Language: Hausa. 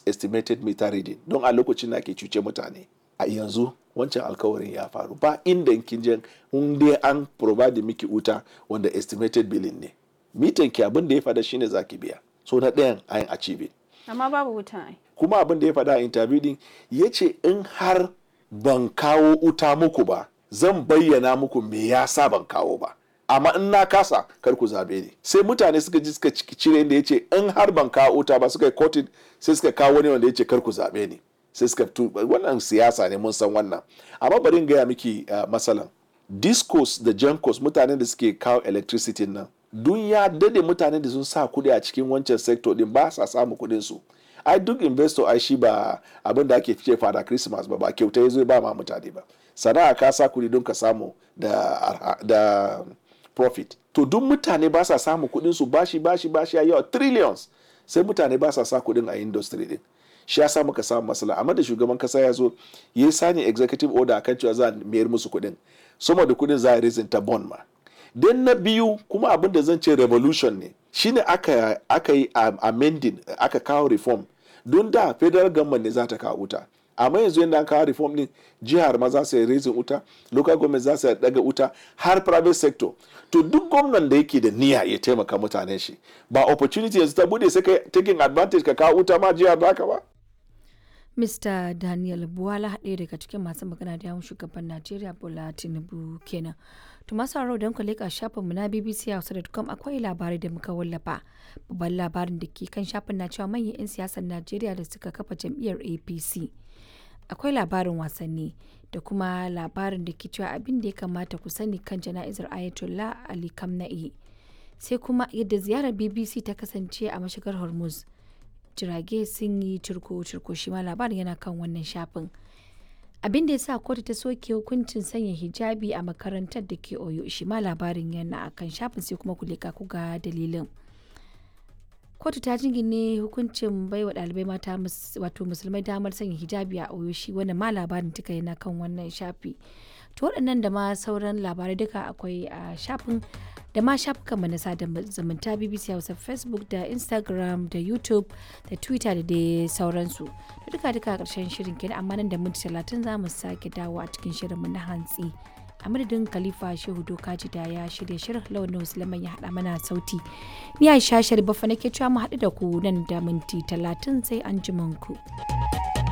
estimated meter reading don a lokacin da ke cuce mutane a yanzu wancan alkawarin ya faru ba inda kin je in dai an provide miki wuta wanda estimated billing ne mitan ki abin da ya fada shine zaki biya so na ɗayan ayin achieve amma babu wuta ai kuma abin da ya fada a interview din ya ce in har ban kawo wuta muku ba zan bayyana muku me yasa ban kawo ba amma in na kasa kar ku zabe ni sai mutane suka ji suka cire inda ya ce in har ban kawo wuta ba suka yi kotin sai suka kawo wani wanda ya ce kar ku zabe ni sai suka tu wannan siyasa ne mun san wannan amma bari in gaya miki uh, masalan discos da jankos mutanen da suke kawo electricity nan dun ya dade mutanen da sun sa kuɗi a cikin wancan sector din ba sa samu kuɗin su ai duk investor ai shi ba abin da ake fice fada christmas ba ba kyauta ya zo ba ma mutane ba sana'a ka sa kuɗi don ka samu da, da profit to duk mutane ba sa samu kuɗin su bashi bashi bashi ya yawa trillions sai mutane ba sa sa kuɗin a industry din shi ya sa muka samu masala amma da shugaban kasa ya zo ya yi sani executive order akan cewa za a mayar musu kuɗin sama da kuɗin za a rizin ta bond ma dan na biyu kuma abin da zan ce revolution ne shine aka aka yi amending aka kawo reform don da federal government ne za ta kawo wuta amma yanzu yadda an kawo reform din jihar ma za su yi raising wuta local government za su daga wuta har private sector to duk gwamnan da yake da niyya ya taimaka mutanen shi ba opportunity yanzu ta bude sai ka taking advantage ka kawo wuta ma jihar baka ba Mr. Daniel Buwala ɗaya daga cikin masu magana da yawon shugaban Najeriya Bola Tinubu kenan. To masu sauraro don ku leƙa shafinmu na BBC Hausa.com akwai labarai da muka wallafa. Babban labarin da ke kan shafin na cewa manyan 'yan siyasar Najeriya da suka kafa jam'iyyar APC. Akwai labarin wasanni da kuma labarin da ke cewa abin da ya kamata ku sani kan jana'izar Ayatollah Ali Kamna'i. Sai kuma yadda ziyarar BBC ta kasance a mashigar Hormuz. jirage sun yi cirko-cirko shi ma labarin yana kan wannan shafin abin da ya sa kotu ta soke hukuncin sanya hijabi a makarantar da ke oyo shi ma labarin yana a kan shafin sai kuma kulika ku ga dalilin kotu ta jingine hukuncin baiwa ɗalibai mata wato musulmai damar sanya hijabi a oyo shi wannan ma labarin duka yana kan wannan shafi to waɗannan da ma sauran labarai duka akwai a shafin da ma shafukanmu na sada zumunta bbc hausa facebook da instagram da youtube da twitter da dai sauransu da duka duka karshen shirin kenan amma nan da minti talatin za mu sake dawo a cikin shirinmu na hantsi a madadin khalifa shehu dokaji da ya shirya shirin lawan musulman ya haɗa mana sauti ni aisha sharifa nake cewa mu haɗu da ku nan da minti talatin sai an ku.